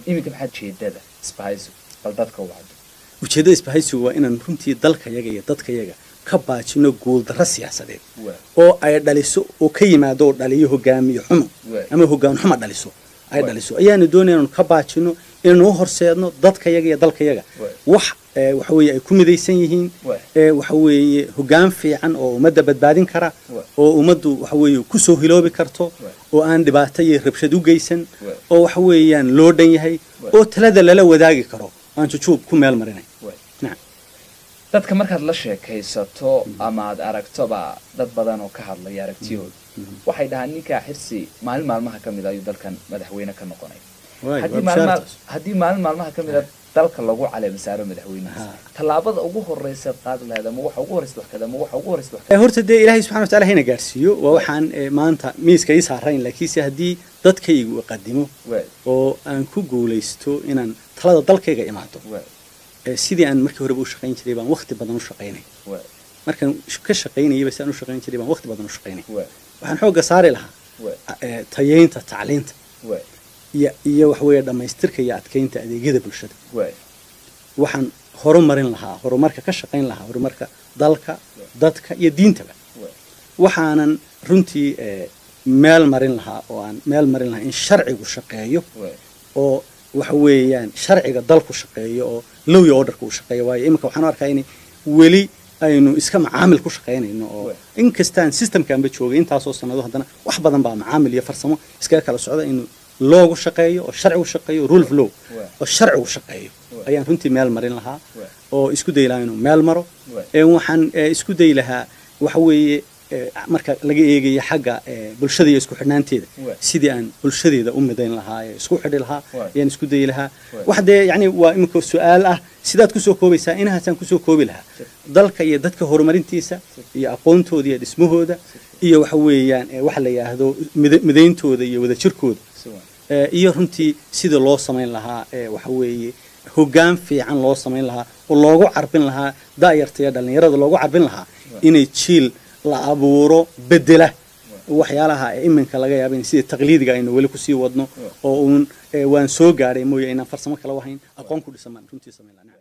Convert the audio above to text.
iminka maxaad jeedada isbahayso bal dadka wacdo ujeeddada isbahaysigu waa inaan runtii dalkayaga iyo dadkayaga ka baajino guuldarro siyaasadeed waa oo ay dhaliso oo ka yimaado oo dhaliyo hogaamiye xumo Waay. ama hogaan xumo dhaliso ay Waay. dhaliso ayaanu doonaya inaanu ka baajino inaanu u horseedno dadkayaga iyo dalkayaga Waay. wax ee, waxa weeye ay ku midaysan yihiin Waay. ee, waxa weeye hogaan fiican oo ummadda badbaadin kara Waay. oo ummaddu waxa weeye kusoo hiloobi karto Waay. oo aan dhibaato iyo rabshad u geysan Waay. oo waxa weeyaan loo dhan yahay Waay. oo talada lala wadaagi karo aan jujuub ku meel marinay waa nacam dadka markaad la sheekaysato ama aad aragtoba dad badan oo ka hadlaya aragtiyooda waxay dhahaan ninkaa xirsi maalin maalmaha ka mid a ayuu dalkan madaxweyne ka noqonay Waay, haddii waa maalin bishaartaas. haddii maalin maalmaha ka mid a dalka lagu caleema saaro madaxweynihiisa Ha. tallaabada ugu horeysa qaadi lahayd ama waxa ugu horeysa wax kada ama waxa ugu horeysa wax Eh, horta dee ilaahay subxana wataala hayna gaarsiiyo waa waxaan eh, maanta miiska ii saarayn laakiinse haddii dadkaygu qadimo waa oo aan ku guulaysto inaan talada dalkayga imaado waa eh, sidii aan markii horeba u shaqayn jiray baan waqti badan u shaqaynay waa markaan sh- ka shaqaynayaba si aan u shaqayn jiray baan waqti badan u shaqaynay waa waxaan xoogga saari lahaa waa eh, tayeynta tacliinta waa iyo iyo waxa weeye dhammaystirka iyo adkeynta adeegyada bulshada waa waxaan horumarin lahaa horumarka ka shaqayn lahaa horumarka dalka dadka iyo diintaba waa waxaanan runtii eh, meel marin lahaa oo aan meel marin lahaa in sharcigu shaqeeyo waa oo waxa weeyaan sharciga dalku shaqeeyo oo low iyo orderka uu shaqeeyo waayo iminka waxaan u arkaa in weli aynu iska macaamil ku shaqaynayno oo Waay. inkastaan systemkaanba joogay intaasoo sanado haddana wax badan baa macaamil iyo farsamo iskaga kala socda in loogu shaqeeyo oo sharcigu shaqeeyo rule of law Waay. oo sharcigu shaqeeyo Waay. ayaan runtii meel marin lahaa Waay. oo isku dayi lahaa inuu meel maro Waay. ee waxaan eh, isku dayi lahaa waxa weeye eh, marka laga eegayo xagga eh, bulshada iyo isku xidhnaanteeda Waay. sidii aan bulshadeeda u midayn lahaa ee isku xidhi lahaa Waay. ayaan isku dayi lahaa Waay. wax dee yacni waa imika su-aal ah sidaad kusoo koobaysaa inahaasaan kusoo koobi lahaa dalka iyo dadka horumarintiisa iyo aqoontooda iyo dhismahooda iyo waxa weeyaan eh, waxa la yidhaahdo mida- midayntooda iyo wadajirkooda si waan Eh, iyo runtii sida loo samayn lahaa ee waxa weeye hoggaan fiican loo samayn lahaa oo loogu carbin lahaa da'yarta iyo dhallinyarada loogu carbin lahaa inay jiil la abuuro bedela waxyaalaha ee iminka laga yaaba in sida taqliidiga aynu weli kusii wadno oo uun eh, waan soo gaadhay mooye inaan farsamo kala wahayn aqoon ku dhisan baan runtii samayn lahaa